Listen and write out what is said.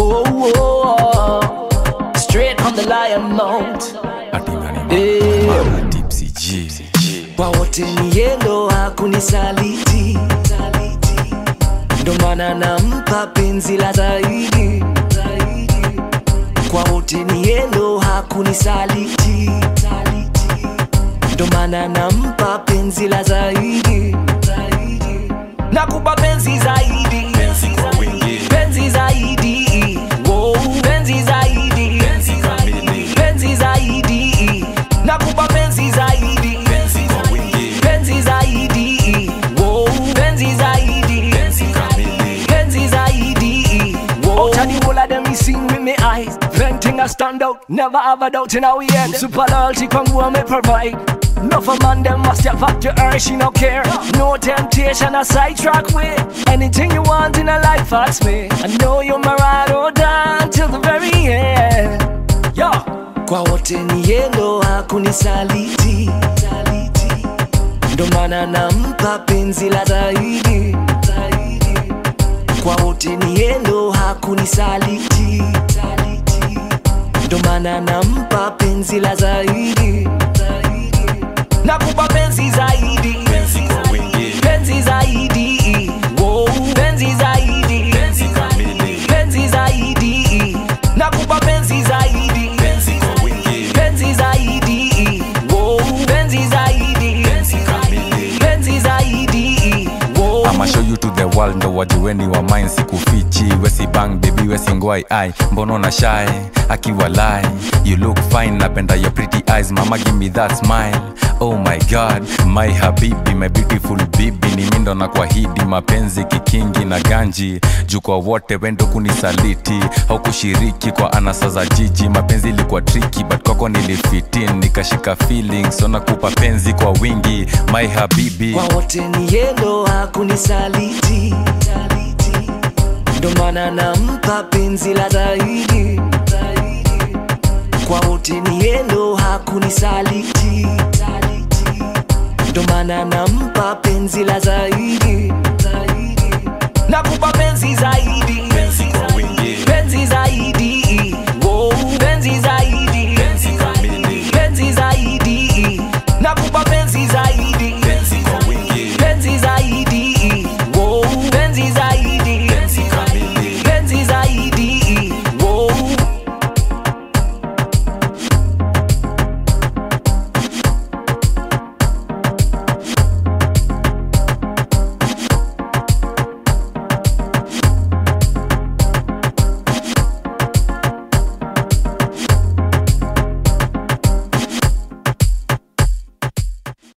Whoa, whoa. Straight from the lion mount. Eh. Tipsy G. Kwa wote ni yendo hakunisaliti, ndo maana nampa penzi la zaidi. Kwa wote ni yendo hakunisaliti, ndo maana nampa penzi la zaidi. Nakupa penzi zaidi, Penzi kwa wingi. penzi zaidi, Wow, penzi zaidi, Penzi kamili. penzi zaidi, nakupa penzi zaidi Penzi kwa wingi. penzi zaidi Wow, penzi zaidi Penzi kamili. penzi zaidi Wow. Tell the whole of them me sing with me eyes Venting I stand out, never have a doubt in how we end Super loyalty from who me provide Enough of man them must have up to her, she no care No temptation a sidetrack with Anything you want in a life ask me I know you're my ride or die till the very end Yo. Kwa wote ni yendo hakunisaliti ndo maana nampa penzi la zaidi kwa wote ni yendo hakunisaliti ndo maana nampa penzi la zaidi nakupa penzi zaidi Penzi kwa wingi. penzi zaidi Wow, penzi zaidi Penzi kamili. penzi zaidi nakupa penzi zaidi Penzi kwa wingi. penzi zaidi Wow, penzi zaidi Penzi kamili. penzi zaidi Wow. I'ma show you to the world ndo wajueni wa mine sikufichi wesi bang baby wesi ngwai ai mbono na shy akiwa lie you look fine napenda your pretty eyes mama give me that smile oh my god my habibi my beautiful bibi ni mindo na kwahidi mapenzi kikingi na ganji juu kwa wote wendo kunisaliti haukushiriki kwa anasa za jiji mapenzi ilikuwa triki but kwako nilifitin nikashika feelings so nakupa penzi kwa wingi my habibi kwa wote ni yendo hakunisaliti ndo maana nampa penzi la zaidi kwa wote ni yendo hakunisaliti ndo maana nampa penzi la zaidi nakupa penzi zaidi